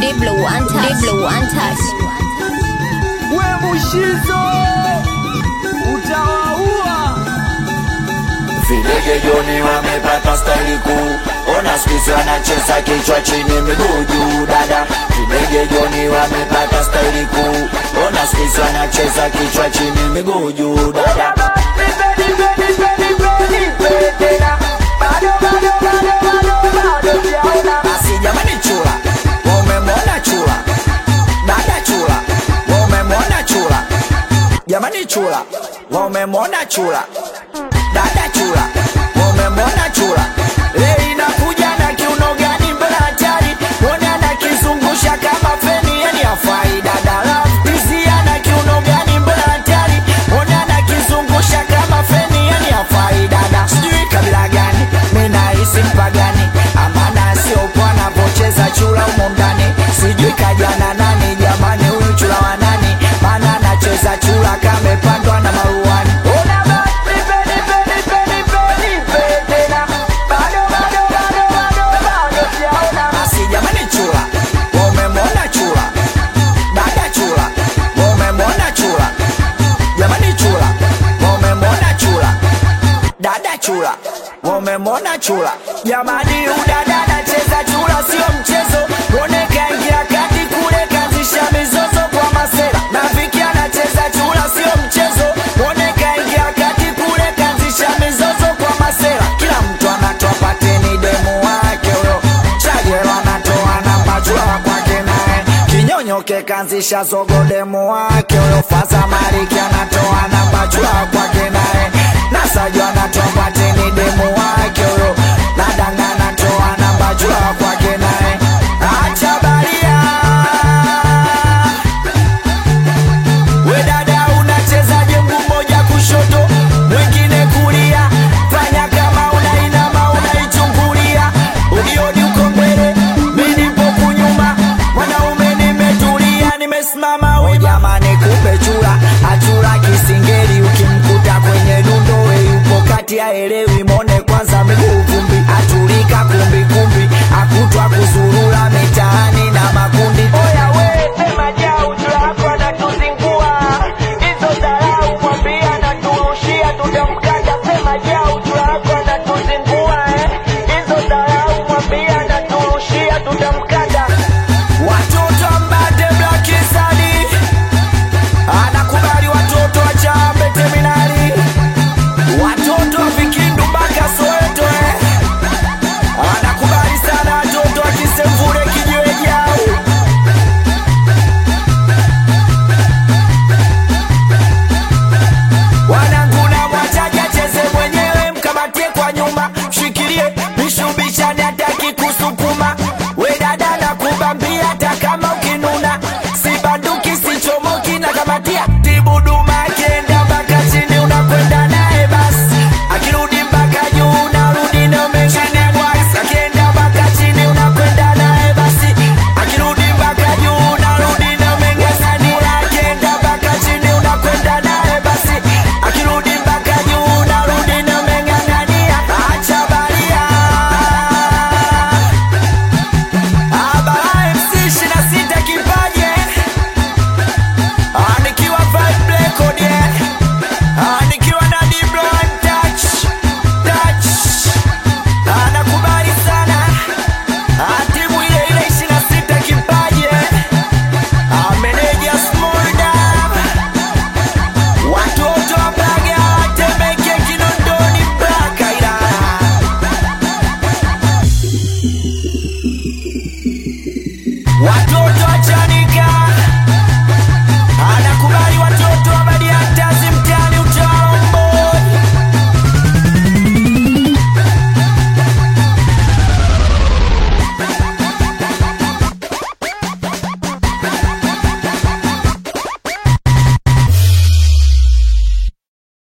Diblo one touch. Diblo one touch. we Mushizo utawaua. Videge Joni wamepata staili kuu, ona skisi wanacheza kichwa chini miguu juu dada. Videge Joni wamepata staili kuu, ona skisi wanacheza kichwa chini miguu juu dada. Basi jamani, chula wamemwona chula, dada chula wamemwona chula, jamani chula wamemwona chula dada chula wamemwona chula leo inakuja na kiuno gani mbele hatari mwone anakizungusha kama feni yani afai dada lafisia na kiuno gani mbele hatari mwone anakizungusha kama feni yani afai dada sijui kabila gani minahisi mpagani amana siopo anavocheza chula humo ndani sijui kajana nani jamani huyu chula wa nani maana anacheza chula kamepandwa na maruani Una basi, peni, peni, peni, peni, peni, tena. Bado, bado, bado, bado, bado sijaona. Basi jamani chula wamemwona chula dada chula wamemwona chula jamani chula wamemwona chula dada chula wamemwona chula jamani udada anacheza chula sio mchezo mwone kaingia kati kule kazisha mizozo kwa masera na viki anacheza chula sio mchezo mwone kaingia kati kule kazisha mizozo kwa masera kila mtu anatoa pateni demu wake huyo chajelo anatoa namba chula wa kwake naye kinyonyoke kanzisha zogo demu wake huyo fasa mariki anatoa namba chula wa kwake naye nasajo anatoa pateni demu wake huyo nadanga anatoa namba chula wa kwake